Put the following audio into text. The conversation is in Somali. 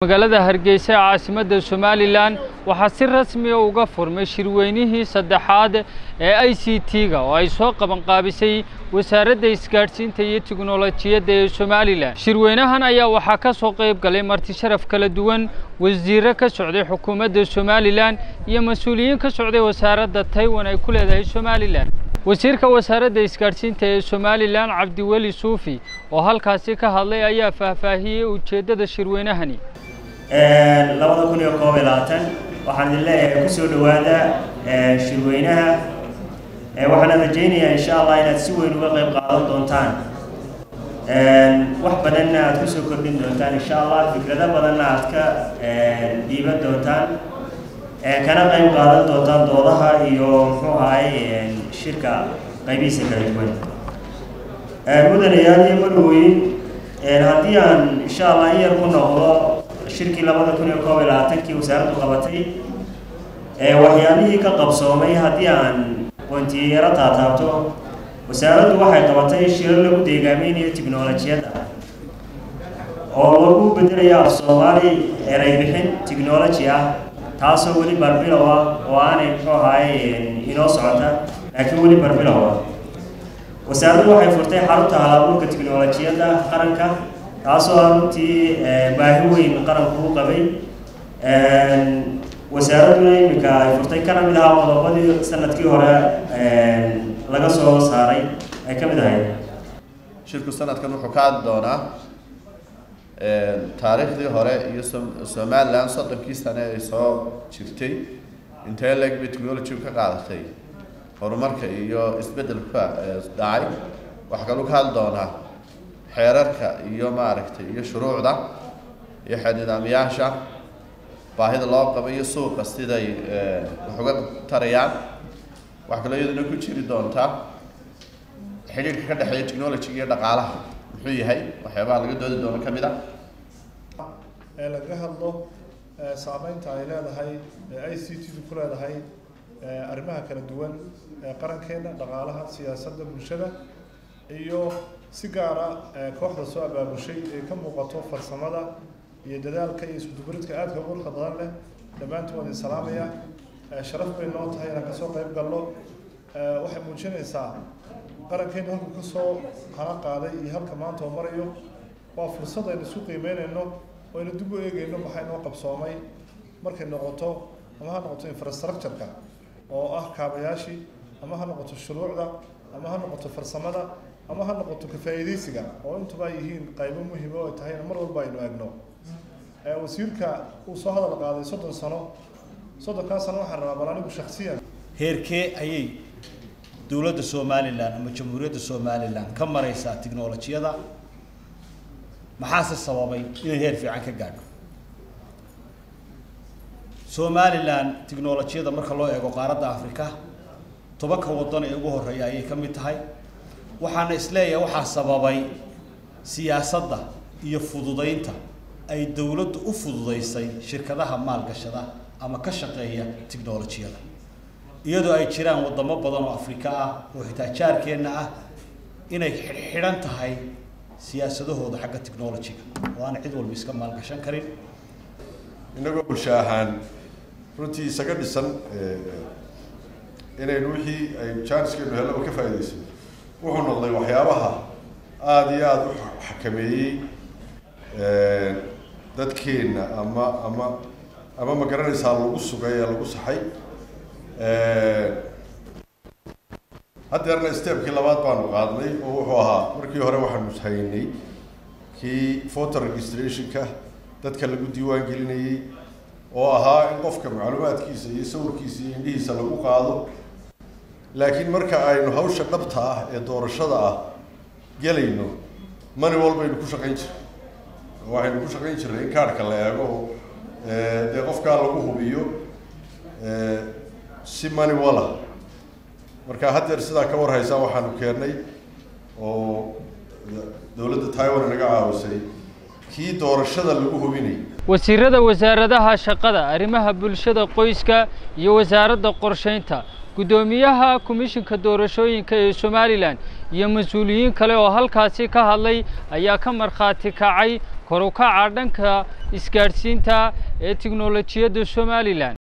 magaalada hargeysa ee caasimadda somalilan waxaa si rasmiya uga furmay shirweynihii saddexaad ee i c t-ga oo ay soo qabanqaabisay wasaaradda isgaadhsiinta iyo tiknolojiyadda ee somalilan shirweynahan ayaa waxaa ka soo qayb galay marti sharaf kala duwan wasiirro ka socday xukuumadda somalilan iyo mas-uuliyiin ka socday wasaaradda taiwan ay ku leedahay somalilan wasiirka wasaaradda isgaadhsiinta ee somalilan cabdiweli suufi oo halkaasi ka hadlay ayaa faahfaahiyey ujeeddada shirweynahani labada kun iyo koob iyo labaatan waxaan idin leeyahay kusoo dhowaada shirweynaha waxaana rajaynayaa insha allah inaad si weyn uga qayb qaadan doontaan wax badanna aad kusoo kordhin doontaan insha allah fikrado badanna aad ka dhiiban doontaan kana qayb qaadan doontaan doodaha iyo muxuu ahay shirka qaybihiisa kala duwan mudanayaal iyo madhowooyin haddii aan insha allah in yar ku noqdo shirkii labada kun iyo koob iyo labaatankii wasaaraddu qabatay waxyaalihii ka qabsoomay haddii aan wantiyaro taataabto wasaaraddu waxay qabatay shiro lagu deegaameynayo tiknolojiyadda oo lagu bedelayo af soomaali eray bixin technology ah taasoo weli barbilow ah oo aanay muxuu ahaay inoo socota laakiin weli barbilow ah wasaaraddu waxay furtay xarunta hal-abuurka tiknolojiyadda qaranka taasoo ah runtii baahi weyn qaranku u qabay wasaaradduna iminka ay furtay kana mid ahaa qodobadii sanadkii hore laga soo saaray ay ka mid ahayd shirku sanadkan wuxuu ka hadli doonaa taariikhdii hore iyo somalilan soddonkii sane ay soo jirtay intee leeg bay technology ka qaadatay horumarka iyo isbeddelka dhacay waxaa kaluu ka hadli doonaa xeerarka iyo maaragtay iyo shuruucda iyo xeernidaamyaasha baahida loo qabo iyo suuqa siday wax uga tarayaan waxaa kaloo iyaduna ku jiri doontaa xidhiirka ka dhexeeya technology iyo dhaqaalaha muxuu yahay waxyaabaha laga doodi doono ka mid ah ee laga hadlo saameynta ay leedahay i c t ku leedahay arrimaha kala duwan ee qarankeena dhaqaalaha siyaasadda bulshada iyo si gaara kooxda soo abaabushay ee ka muuqato farsamada iyo dadaalka iyo iskudubaridka aadka quruxda badan leh dhammaantood waan idin salaamaya sharaf bay noo tahay inaan kasoo qayb galno waxay muujinaysaa qarankeenu halku kasoo hana qaaday iyo halka maanta oo marayo waa fursad aynu isku qiimeynayno oo aynu dib u eegeyno maxaa inoo qabsoomay markay noqoto ama ha noqoto infrastructure-ka oo ah kaabayaashii ama ha noqoto shuruucda ama ha noqoto farsamada ama ha noqoto ka-faa'iidaysiga oo intuba ay yihiin qaybo muhiima oo ay tahayna mar walba aynu eegno wasiirka uu soo hadal qaaday soddon sano soddonkaa sano waxaan rabaa bal anigu shaksiyan heerkee ayay dowladda somalilan ama jamhuuriyadda somalilan ka maraysaa tiknolojiyada maxaase sababay inay heer fiican ka gaadho somalilan tiknolojiyada marka loo eego qaaradda africa tobanka waddan ee ugu horreeya ayay ka mid tahay waxaana isleeyahay waxaa sababay siyaasadda iyo fududaynta ay dowladdu u fududaysay shirkadaha maalgashada ama ka shaqeeya tiknolojiyada iyadoo ay jiraan waddamo badan oo afrika ah oo xitaa jaarkeenna ah inay xidhan tahay siyaasadahooda xagga technolojiga oo aan cid walba iska maalgashan karin innagoo bulsho ahaan runtii isaga dhisan inaynu wixii ay jaaniskeenu hellaba ka faa'iidaysan wuxuu noqday waxyaabaha aada iyo aada u xakameeyey dadkeenna ama ama ama ma garanaysaa lagu sugay ee lagu saxay haddeerna stepkii labaad baanu qaadnay oo wuxuu ahaa markii hore waxaanu haynay kii voter registrationka dadka lagu diiwaan gelinayey oo ahaa in qofka macluumaadkiisa iyo sawirkiisa iyo indhihiisa lagu qaado laakiin marka aynu hawsha dhabta ah ee doorashada ah gelayno mani walbaynu ku shaqayn jirnay waxaynu ku shaqayn jirnay in kaarhka la eego oo dee qofkaa lagu hubiyo si mani wala marka haddeer sidaa ka warhaysaa waxaanu keennay oo dowladda taiwan naga caawisay kii doorashada lagu hubinayay wasiirada wasaaradaha shaqada arrimaha bulshada qoyska iyo wasaaradda qorshaynta guddoomiyaha komishinka doorashooyinka ee somalilan iyo mas-uuliyiin kale oo halkaasi ka hadlay ayaa ka markhaati kacay kor u kaca dhanka isgaadhsiinta ee tiknolojiyadda somalilan